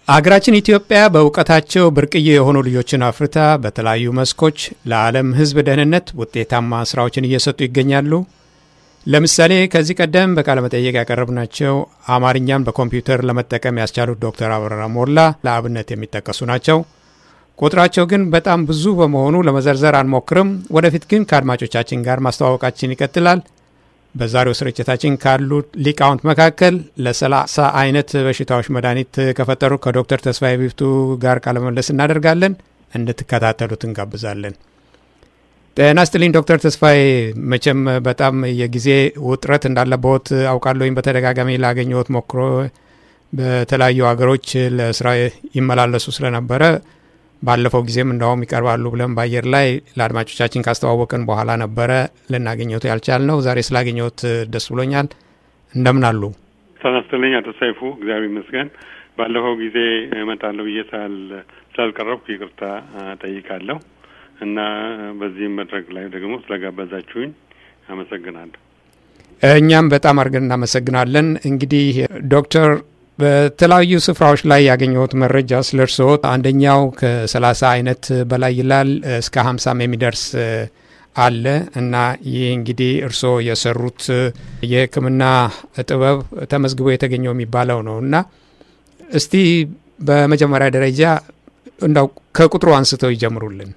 አገራችን ኢትዮጵያ በእውቀታቸው ብርቅዬ የሆኑ ልጆችን አፍርታ በተለያዩ መስኮች ለዓለም ሕዝብ ደህንነት ውጤታማ ስራዎችን እየሰጡ ይገኛሉ። ለምሳሌ ከዚህ ቀደም በቃለ መጠየቅ ያቀረብናቸው አማርኛን በኮምፒውተር ለመጠቀም ያስቻሉት ዶክተር አበራ ሞላ ለአብነት የሚጠቀሱ ናቸው። ቁጥራቸው ግን በጣም ብዙ በመሆኑ ለመዘርዘር አንሞክርም። ወደፊት ግን ከአድማጮቻችን ጋር ማስተዋወቃችን ይቀጥላል። በዛሬው ስርጭታችን ካሉት ሊቃውንት መካከል ለሰላሳ አይነት በሽታዎች መድኃኒት ከፈጠሩ ከዶክተር ተስፋዬ ቢፍቱ ጋር ቃለመለስ እናደርጋለን። እንድትከታተሉት እንጋብዛለን። ጤና ይስጥልኝ ዶክተር ተስፋዬ። መቼም በጣም የጊዜ ውጥረት እንዳለበት አውቃለሁኝ። በተደጋጋሚ ላገኘዎት ሞክሮ በተለያዩ ሀገሮች ለስራ ይመላለሱ ስለነበረ ባለፈው ጊዜም እንደውም ይቀርባሉ ብለን በአየር ላይ ለአድማጮቻችን ካስተዋወቅን በኋላ ነበረ ልናገኘት ያልቻልነው። ዛሬ ስላገኘት ደስ ብሎኛል። እንደምን አሉ? ተናስተልኝ አቶ ሰይፉ፣ እግዚአብሔር ይመስገን። ባለፈው ጊዜ እመጣለሁ ብዬ ስላልቀረብኩ ይቅርታ ጠይቃለሁ እና በዚህም መድረክ ላይ ደግሞ ስለጋበዛችሁኝ አመሰግናለሁ። እኛም በጣም አድርገን እናመሰግናለን። እንግዲህ ዶክተር በተለያዩ ስፍራዎች ላይ ያገኘሁት መረጃ ስለ እርስዎ አንደኛው ከሰላሳ አይነት በላይ ይላል እስከ ሀምሳም የሚደርስ አለ እና ይህ እንግዲህ እርስዎ የሰሩት የሕክምና ጥበብ ተመዝግቦ የተገኘው የሚባለው ነው እና እስቲ በመጀመሪያ ደረጃ እንዳው ከቁጥሩ አንስተው ይጀምሩልን።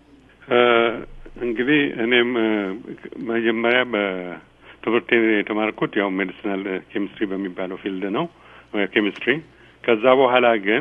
እንግዲህ እኔም መጀመሪያ በትምህርቴ የተማርኩት ያው ሜዲሲናል ኬሚስትሪ በሚባለው ፊልድ ነው ኬሚስትሪ። ከዛ በኋላ ግን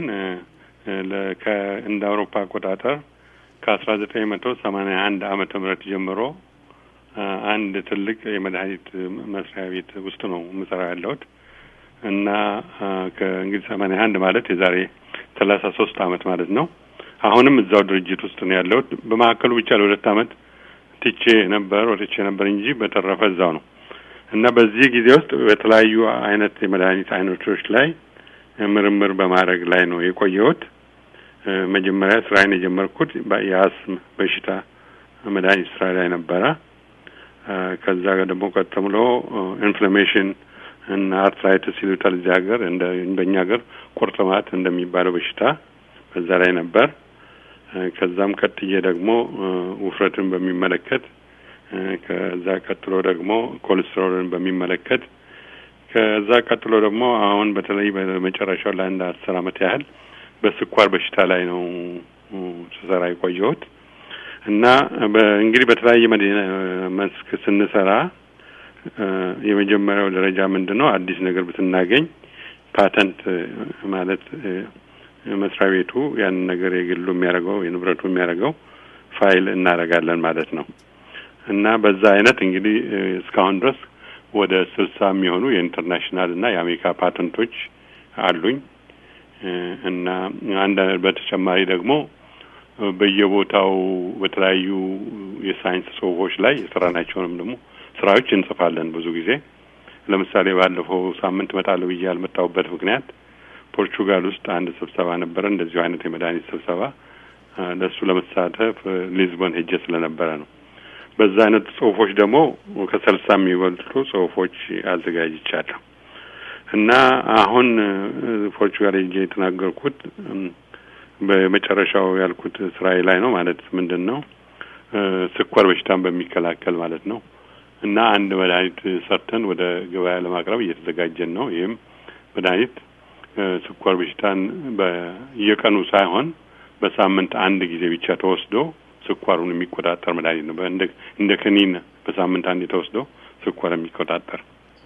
እንደ አውሮፓ አቆጣጠር ከአስራ ዘጠኝ መቶ ሰማኒያ አንድ ዓመተ ምህረት ጀምሮ አንድ ትልቅ የመድኃኒት መስሪያ ቤት ውስጥ ነው የምሰራ ያለሁት እና ከእንግዲህ ሰማኒያ አንድ ማለት የዛሬ ሰላሳ ሶስት አመት ማለት ነው። አሁንም እዛው ድርጅት ውስጥ ነው ያለሁት። በመካከሉ ብቻ ለሁለት አመት ትቼ ነበር ወጥቼ ነበር እንጂ በተረፈ እዛው ነው እና በዚህ ጊዜ ውስጥ በተለያዩ አይነት የመድኃኒት አይነቶች ላይ ምርምር በማድረግ ላይ ነው የቆየሁት። መጀመሪያ ስራዬን የጀመርኩት የአስም በሽታ መድኃኒት ስራ ላይ ነበረ። ከዛ ደግሞ ቀጥሎ ኢንፍላሜሽን እና አርትራይትስ ይሉታል እዚህ ሀገር፣ እንደ በእኛ ሀገር ቁርጥማት እንደሚባለው በሽታ በዛ ላይ ነበር። ከዛም ቀጥዬ ደግሞ ውፍረትን በሚመለከት ከዛ ቀጥሎ ደግሞ ኮሌስትሮልን በሚመለከት ከዛ ቀጥሎ ደግሞ አሁን በተለይ በመጨረሻው ለአንድ አስር አመት ያህል በስኳር በሽታ ላይ ነው ስሰራ የቆየሁት እና እንግዲህ በተለያየ መስክ ስንሰራ የመጀመሪያው ደረጃ ምንድን ነው? አዲስ ነገር ብትናገኝ ፓተንት ማለት መስሪያ ቤቱ ያንን ነገር የግሉ የሚያደርገው የንብረቱ የሚያደርገው ፋይል እናደርጋለን ማለት ነው። እና በዛ አይነት እንግዲህ እስካሁን ድረስ ወደ ስልሳ የሚሆኑ የኢንተርናሽናል እና የአሜሪካ ፓተንቶች አሉኝ እና አንድ በተጨማሪ ደግሞ በየቦታው በተለያዩ የሳይንስ ጽሁፎች ላይ የሰራናቸውንም ደግሞ ስራዎች እንጽፋለን። ብዙ ጊዜ ለምሳሌ ባለፈው ሳምንት እመጣለሁ ብዬ ያልመጣሁበት ምክንያት ፖርቹጋል ውስጥ አንድ ስብሰባ ነበረ፣ እንደዚሁ አይነት የመድኃኒት ስብሰባ። ለእሱ ለመሳተፍ ሊዝቦን ሄጄ ስለነበረ ነው። በዛ አይነት ጽሁፎች ደግሞ ከስልሳ የሚበልጡ ጽሁፎች አዘጋጅቻለሁ እና አሁን ፖርቹጋል ሄጄ የተናገርኩት በመጨረሻው ያልኩት ስራዬ ላይ ነው። ማለት ምንድን ነው ስኳር በሽታን በሚከላከል ማለት ነው። እና አንድ መድኃኒት ሰርተን ወደ ገበያ ለማቅረብ እየተዘጋጀን ነው። ይህም መድኃኒት ስኳር በሽታን በየቀኑ ሳይሆን በሳምንት አንድ ጊዜ ብቻ ተወስዶ ስኳሩን የሚቆጣጠር መድኃኒት ነው። እንደ ክኒን በሳምንት አንድ ተወስዶ ስኳር የሚቆጣጠር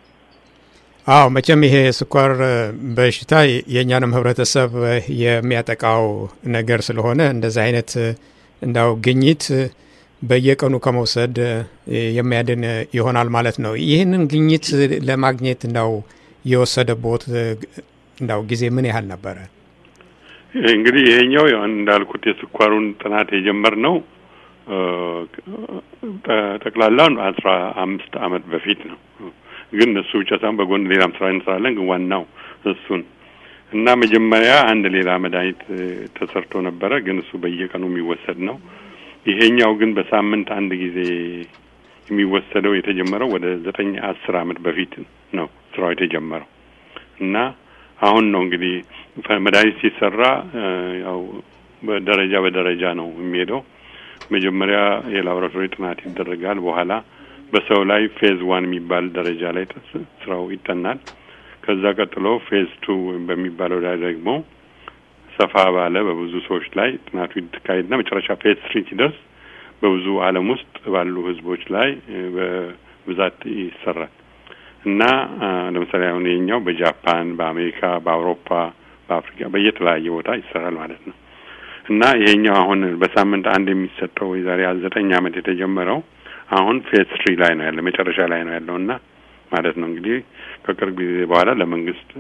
አዎ መቼም ይሄ ስኳር በሽታ የእኛንም ህብረተሰብ የሚያጠቃው ነገር ስለሆነ እንደዚህ አይነት እንዳው ግኝት በየቀኑ ከመውሰድ የሚያድን ይሆናል ማለት ነው። ይህንን ግኝት ለማግኘት እንዳው የወሰደቦት እንዳው ጊዜ ምን ያህል ነበረ? እንግዲህ ይሄኛው እንዳልኩት የስኳሩን ጥናት የጀመርነው ጠቅላላውን አስራ አምስት አመት በፊት ነው። ግን እሱ ብቻ ሳይሆን በጎን ሌላም ስራ እንሰራለን። ግን ዋናው እሱን እና መጀመሪያ አንድ ሌላ መድኃኒት ተሰርቶ ነበረ። ግን እሱ በየቀኑ የሚወሰድ ነው። ይሄኛው ግን በሳምንት አንድ ጊዜ የሚወሰደው የተጀመረው ወደ ዘጠኝ አስር አመት በፊት ነው ስራው የተጀመረው እና አሁን ነው እንግዲህ መድኃኒት ሲሰራ ያው በደረጃ በደረጃ ነው የሚሄደው። መጀመሪያ የላቦራቶሪ ጥናት ይደረጋል። በኋላ በሰው ላይ ፌዝ ዋን የሚባል ደረጃ ላይ ስራው ይጠናል። ከዛ ቀጥሎ ፌዝ ቱ በሚባለው ላይ ደግሞ ሰፋ ባለ በብዙ ሰዎች ላይ ጥናቱ ይካሄድና መጨረሻ ፌዝ ትሪ ሲደርስ በብዙ ዓለም ውስጥ ባሉ ህዝቦች ላይ በብዛት ይሰራል እና ለምሳሌ አሁን የኛው በጃፓን፣ በአሜሪካ፣ በአውሮፓ፣ በአፍሪካ በየተለያየ ቦታ ይሰራል ማለት ነው እና ይሄኛው አሁን በሳምንት አንድ የሚሰጠው የዛሬ ዘጠኝ ዓመት የተጀመረው አሁን ፌዝ ትሪ ላይ ነው ያለ መጨረሻ ላይ ነው ያለው እና ማለት ነው እንግዲህ ከቅርብ ጊዜ በኋላ ለመንግስት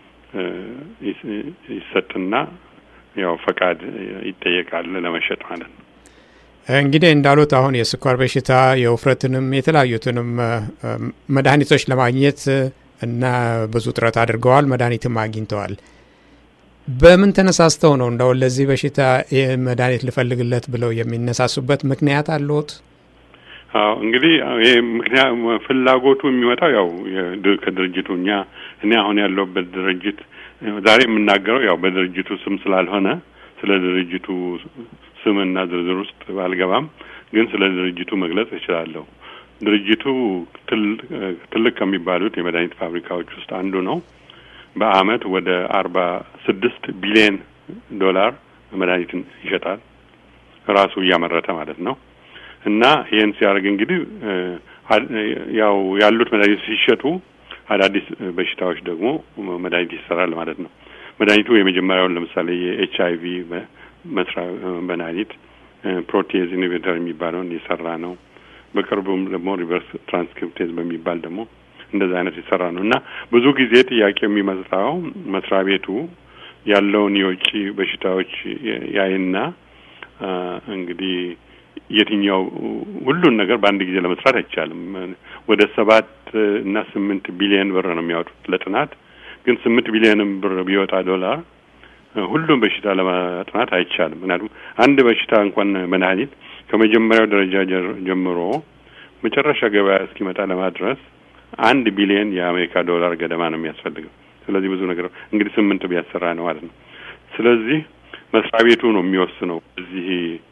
ይሰጥና ያው ፈቃድ ይጠየቃል ለመሸጥ ማለት ነው። እንግዲህ እንዳሉት አሁን የስኳር በሽታ የውፍረትንም የተለያዩትንም መድኃኒቶች ለማግኘት እና ብዙ ጥረት አድርገዋል። መድኃኒትም አግኝተዋል። በምን ተነሳስተው ነው እንደው ለዚህ በሽታ መድኃኒት ልፈልግለት ብለው የሚነሳሱበት ምክንያት አለዎት? አዎ እንግዲህ ይህ ምክንያት ፍላጎቱ የሚመጣው ያው ከድርጅቱ እኛ እኔ አሁን ያለሁበት ድርጅት ዛሬ የምናገረው ያው በድርጅቱ ስም ስላልሆነ ስለ ድርጅቱ ስምና ዝርዝር ውስጥ ባልገባም ግን ስለ ድርጅቱ መግለጽ እችላለሁ። ድርጅቱ ትልቅ ከሚባሉት የመድኃኒት ፋብሪካዎች ውስጥ አንዱ ነው። በአመት ወደ አርባ ስድስት ቢሊየን ዶላር መድኃኒትን ይሸጣል ራሱ እያመረተ ማለት ነው። እና ይህን ሲያደርግ እንግዲህ ያው ያሉት መድኃኒት ሲሸጡ አዳዲስ በሽታዎች ደግሞ መድኃኒት ይሰራል ማለት ነው። መድኃኒቱ የመጀመሪያውን ለምሳሌ የኤች አይ ቪ መስሪያ መድኃኒት ፕሮቴዝ ኢንሂቢተር የሚባለውን የሰራ ነው። በቅርቡም ደግሞ ሪቨርስ ትራንስክሪፕቴዝ በሚባል ደግሞ እንደዚህ አይነት የሰራ ነው እና ብዙ ጊዜ ጥያቄ የሚመጣው መስሪያ ቤቱ ያለውን የውጭ በሽታዎች ያይና እንግዲህ የትኛው ሁሉን ነገር በአንድ ጊዜ ለመስራት አይቻልም። ወደ ሰባት እና ስምንት ቢሊየን ብር ነው የሚያወጡት ለጥናት። ግን ስምንት ቢሊየንም ብር ቢወጣ ዶላር ሁሉም በሽታ ለማጥናት አይቻልም። ምክንያቱም አንድ በሽታ እንኳን መድኃኒት ከመጀመሪያው ደረጃ ጀምሮ መጨረሻ ገበያ እስኪመጣ ለማድረስ አንድ ቢሊየን የአሜሪካ ዶላር ገደማ ነው የሚያስፈልገው። ስለዚህ ብዙ ነገር እንግዲህ ስምንት ቢያሰራ ነው ማለት ነው። ስለዚህ መስሪያ ቤቱ ነው የሚወስነው እዚህ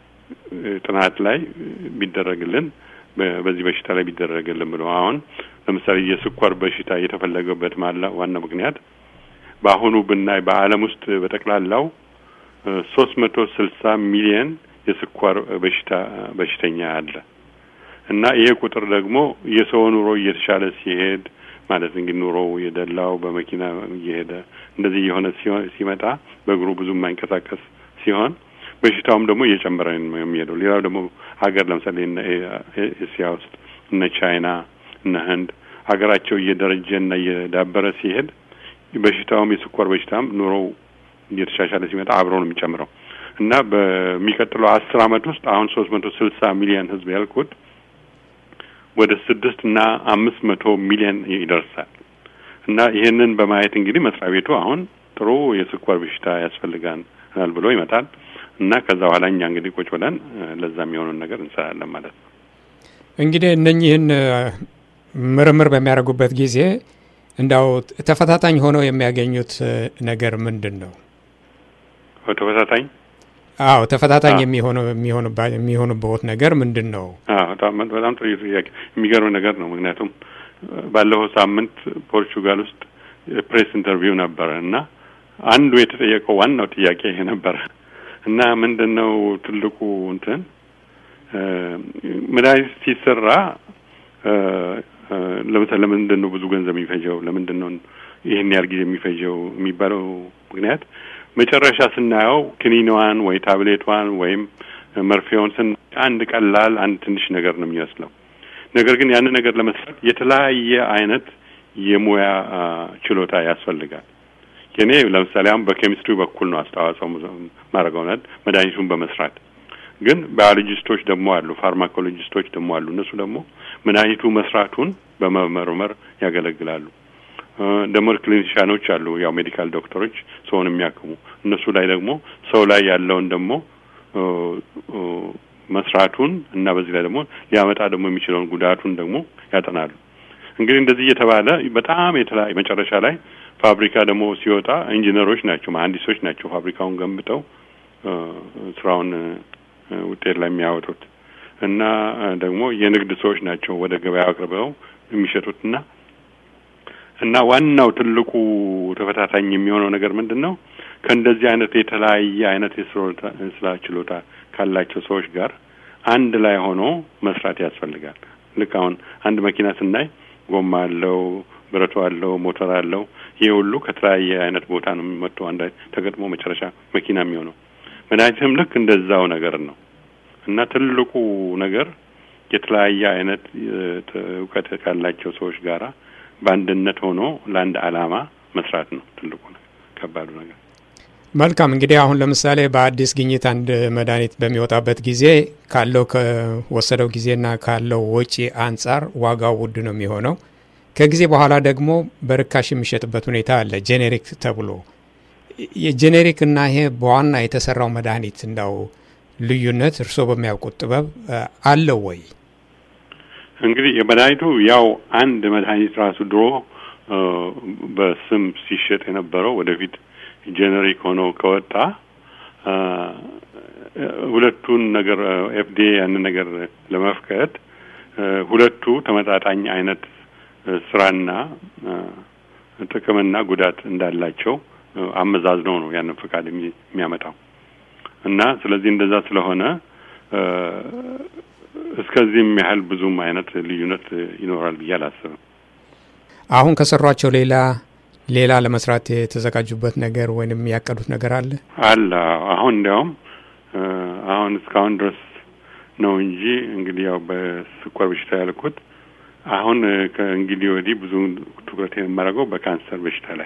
ጥናት ላይ ቢደረግልን በዚህ በሽታ ላይ ቢደረግልን ብሎ አሁን ለምሳሌ የስኳር በሽታ የተፈለገበት ማላ ዋና ምክንያት በአሁኑ ብናይ በዓለም ውስጥ በጠቅላላው ሶስት መቶ ስልሳ ሚሊየን የስኳር በሽታ በሽተኛ አለ እና ይሄ ቁጥር ደግሞ የሰው ኑሮ እየተሻለ ሲሄድ ማለት እንግዲህ ኑሮው የደላው በመኪና እየሄደ እንደዚህ የሆነ ሲመጣ በእግሩ ብዙ የማይንቀሳቀስ ሲሆን በሽታውም ደግሞ እየጨመረ ነው የሚሄደው። ሌላው ደግሞ ሀገር ለምሳሌ እነ እስያ ውስጥ እነ ቻይና እነ ህንድ ሀገራቸው እየደረጀ እና እየዳበረ ሲሄድ በሽታውም የስኳር በሽታም ኑሮው እየተሻሻለ ሲመጣ አብሮ ነው የሚጨምረው እና በሚቀጥለው አስር አመት ውስጥ አሁን ሶስት መቶ ስልሳ ሚሊዮን ህዝብ ያልኩት ወደ ስድስት እና አምስት መቶ ሚሊዮን ይደርሳል እና ይህንን በማየት እንግዲህ መስሪያ ቤቱ አሁን ጥሩ የስኳር በሽታ ያስፈልጋናል ብሎ ይመጣል እና ከዛ በኋላ እኛ እንግዲህ ቁጭ ብለን ለዛ የሚሆኑን ነገር እንሰራለን ማለት ነው። እንግዲህ እነኚህን ምርምር በሚያደርጉበት ጊዜ እንዳው ተፈታታኝ ሆነው የሚያገኙት ነገር ምንድን ነው? ተፈታታኝ አዎ፣ ተፈታታኝ የሚሆነው የሚሆኑበት ነገር ምንድን ነው? በጣም ጥሩ ጥያቄ፣ የሚገርም ነገር ነው። ምክንያቱም ባለፈው ሳምንት ፖርቹጋል ውስጥ ፕሬስ ኢንተርቪው ነበረ እና አንዱ የተጠየቀው ዋናው ጥያቄ ይሄ ነበረ እና ምንድን ነው ትልቁ እንትን መድኃኒት ሲሰራ ለምሳሌ ለምንድን ነው ብዙ ገንዘብ የሚፈጀው? ለምንድን ነው ይህን ያህል ጊዜ የሚፈጀው የሚባለው ምክንያት መጨረሻ ስናየው ክኒንዋን ወይ ታብሌቷን ወይም መርፌውን ስን አንድ ቀላል አንድ ትንሽ ነገር ነው የሚመስለው። ነገር ግን ያንን ነገር ለመስራት የተለያየ አይነት የሙያ ችሎታ ያስፈልጋል። የኔ ለምሳሌ አሁን በኬሚስትሪ በኩል ነው አስተዋጽኦ ማድረገው መድኃኒቱን በመስራት ግን ባዮሎጂስቶች ደግሞ አሉ፣ ፋርማኮሎጂስቶች ደግሞ አሉ። እነሱ ደግሞ መድኃኒቱ መስራቱን በመመርመር ያገለግላሉ። ደግሞ ክሊኒሻኖች አሉ፣ ያው ሜዲካል ዶክተሮች ሰውን የሚያክሙ እነሱ ላይ ደግሞ ሰው ላይ ያለውን ደግሞ መስራቱን እና በዚህ ላይ ደግሞ ሊያመጣ ደግሞ የሚችለውን ጉዳቱን ደግሞ ያጠናሉ። እንግዲህ እንደዚህ እየተባለ በጣም የተለያየ መጨረሻ ላይ ፋብሪካ ደግሞ ሲወጣ ኢንጂነሮች ናቸው፣ መሀንዲሶች ናቸው ፋብሪካውን ገንብተው ስራውን ውጤት ላይ የሚያወጡት እና ደግሞ የንግድ ሰዎች ናቸው ወደ ገበያ አቅርበው የሚሸጡትና እና ዋናው ትልቁ ተፈታታኝ የሚሆነው ነገር ምንድን ነው? ከእንደዚህ አይነት የተለያየ አይነት የስራ ችሎታ ካላቸው ሰዎች ጋር አንድ ላይ ሆኖ መስራት ያስፈልጋል። ልክ አሁን አንድ መኪና ስናይ ጎማ አለው፣ ብረቱ አለው፣ ሞተር አለው። ይሄ ሁሉ ከተለያየ አይነት ቦታ ነው የሚመጣው አንድ ተገጥሞ መጨረሻ መኪና የሚሆነው። መድኃኒትም ልክ እንደዛው ነገር ነው እና ትልቁ ነገር የተለያየ አይነት እውቀት ካላቸው ሰዎች ጋራ በአንድነት ሆኖ ለአንድ ዓላማ መስራት ነው ትልቁ ከባዱ ነገር። መልካም እንግዲህ አሁን ለምሳሌ በአዲስ ግኝት አንድ መድኃኒት በሚወጣበት ጊዜ ካለው ከወሰደው ጊዜና ካለው ወጪ አንጻር ዋጋው ውድ ነው የሚሆነው። ከጊዜ በኋላ ደግሞ በርካሽ የሚሸጥበት ሁኔታ አለ፣ ጄኔሪክ ተብሎ። የጄኔሪክ እና ይሄ በዋና የተሰራው መድኃኒት እንዳው ልዩነት እርስዎ በሚያውቁት ጥበብ አለው ወይ? እንግዲህ የመድኃኒቱ ያው አንድ መድኃኒት ራሱ ድሮ በስም ሲሸጥ የነበረው ወደፊት ጄኔሪክ ሆኖ ከወጣ ሁለቱን ነገር ኤፍዲኤ ያንን ነገር ለመፍቀድ ሁለቱ ተመጣጣኝ አይነት ስራና ጥቅምና ጉዳት እንዳላቸው አመዛዝነው ነው ያንን ፈቃድ የሚያመጣው እና ስለዚህ እንደዛ ስለሆነ እስከዚህም ያህል ብዙም አይነት ልዩነት ይኖራል ብዬ አላስብም። አሁን ከሰሯቸው ሌላ ሌላ ለመስራት የተዘጋጁበት ነገር ወይንም ያቀዱት ነገር አለ አለ። አሁን እንዲያውም አሁን እስካሁን ድረስ ነው እንጂ እንግዲህ ያው በስኳር በሽታ ያልኩት አሁን ከእንግዲህ ወዲህ ብዙ ትኩረት የማደርገው በካንሰር በሽታ ላይ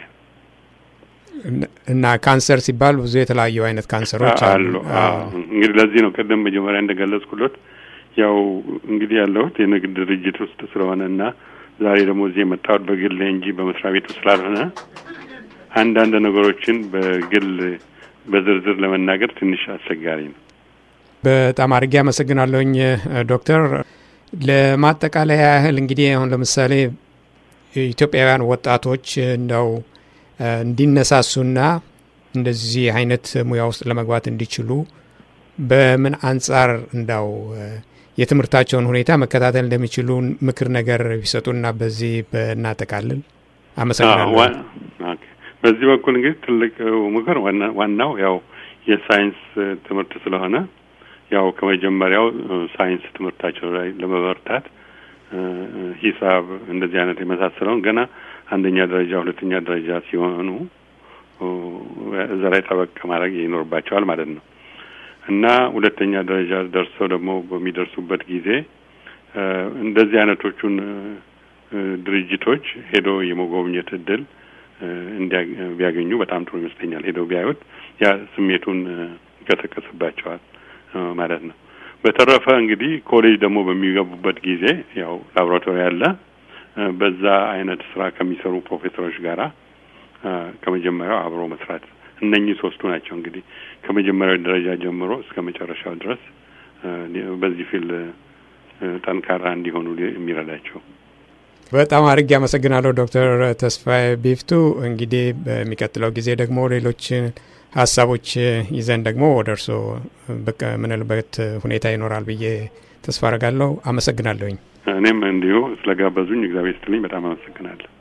እና ካንሰር ሲባል ብዙ የተለያዩ አይነት ካንሰሮች አሉ። እንግዲህ ለዚህ ነው ቅድም መጀመሪያ እንደገለጽኩለት ያው እንግዲህ ያለሁት የንግድ ድርጅት ውስጥ ስለሆነ እና ዛሬ ደግሞ እዚህ የመጣሁት በግል እንጂ በመስሪያ ቤቱ ስላልሆነ አንዳንድ ነገሮችን በግል በዝርዝር ለመናገር ትንሽ አስቸጋሪ ነው። በጣም አድርጌ አመሰግናለሁኝ ዶክተር። ለማጠቃለያ ያህል እንግዲህ አሁን ለምሳሌ ኢትዮጵያውያን ወጣቶች እንደው እንዲነሳሱና እንደዚህ አይነት ሙያ ውስጥ ለመግባት እንዲችሉ በምን አንጻር እንዳው የትምህርታቸውን ሁኔታ መከታተል እንደሚችሉ ምክር ነገር ቢሰጡና በዚህ በእናጠቃልል አመሰግናለሁ። በዚህ በኩል እንግዲህ ትልቅ ምክር ዋናው ያው የሳይንስ ትምህርት ስለሆነ ያው ከመጀመሪያው ሳይንስ ትምህርታቸው ላይ ለመበርታት ሂሳብ፣ እንደዚህ አይነት የመሳሰለውን ገና አንደኛ ደረጃ ሁለተኛ ደረጃ ሲሆኑ እዛ ላይ ጠበቅ ማድረግ ይኖርባቸዋል ማለት ነው እና ሁለተኛ ደረጃ ደርሰው ደግሞ በሚደርሱበት ጊዜ እንደዚህ አይነቶቹን ድርጅቶች ሄዶ የመጎብኘት እድል ቢያገኙ በጣም ጥሩ ይመስለኛል። ሄደው ቢያዩት ያ ስሜቱን ይቀሰቅስባቸዋል ማለት ነው። በተረፈ እንግዲህ ኮሌጅ ደግሞ በሚገቡበት ጊዜ ያው ላቦራቶሪ አለ። በዛ አይነት ስራ ከሚሰሩ ፕሮፌሰሮች ጋራ ከመጀመሪያው አብሮ መስራት እነኚህ ሶስቱ ናቸው እንግዲህ ከመጀመሪያው ደረጃ ጀምሮ እስከ መጨረሻው ድረስ በዚህ ፊልድ ጠንካራ እንዲሆኑ የሚረዳቸው። በጣም አድርጌ አመሰግናለሁ ዶክተር ተስፋዬ ቢፍቱ። እንግዲህ በሚቀጥለው ጊዜ ደግሞ ሌሎች ሀሳቦች ይዘን ደግሞ ወደ እርስዎ ብቅ የምንልበት ሁኔታ ይኖራል ብዬ ተስፋ አረጋለሁ። አመሰግናለሁኝ። እኔም እንዲሁ ስለጋበዙኝ እግዚአብሔር ስትልኝ በጣም አመሰግናለሁ።